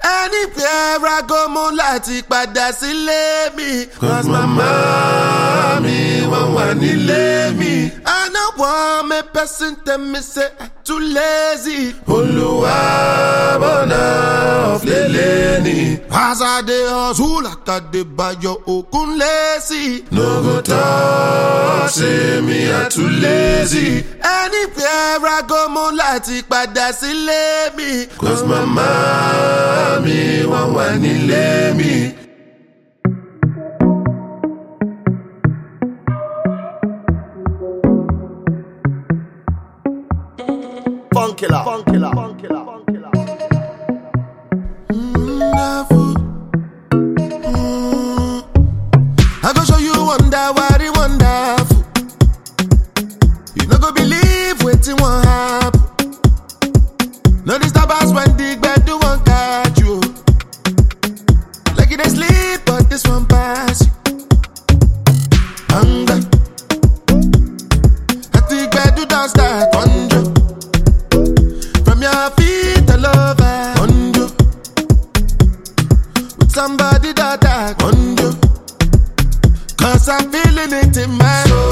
anywhere I go mo láti padà sílé mi. Cause mama mi wọ́n wà nílé mi. I no want me person tell me say I too lazy. Olúwa bọ̀nà ọ̀flẹ̀lẹ̀ ni. As I dey hustle like I dey bayo okun lazy. No go talk say me I too lazy. Anywhere I go mo láti padà sílé mi. Cause mama mi wọ́n wà nílé mi. Funkilla. Funkilla. Funkilla. Funkilla. wonderful. Mm. I go show you wonder what it wonderful. You no go believe wetin wan happen. No disturb us when the gbedu wan catch you. Like you dey sleep, but this one pass you. Hunger. At the gbedu don start conjure. From your feet all over conjure with somebody that I conjure. Cause I'm feeling it in my soul.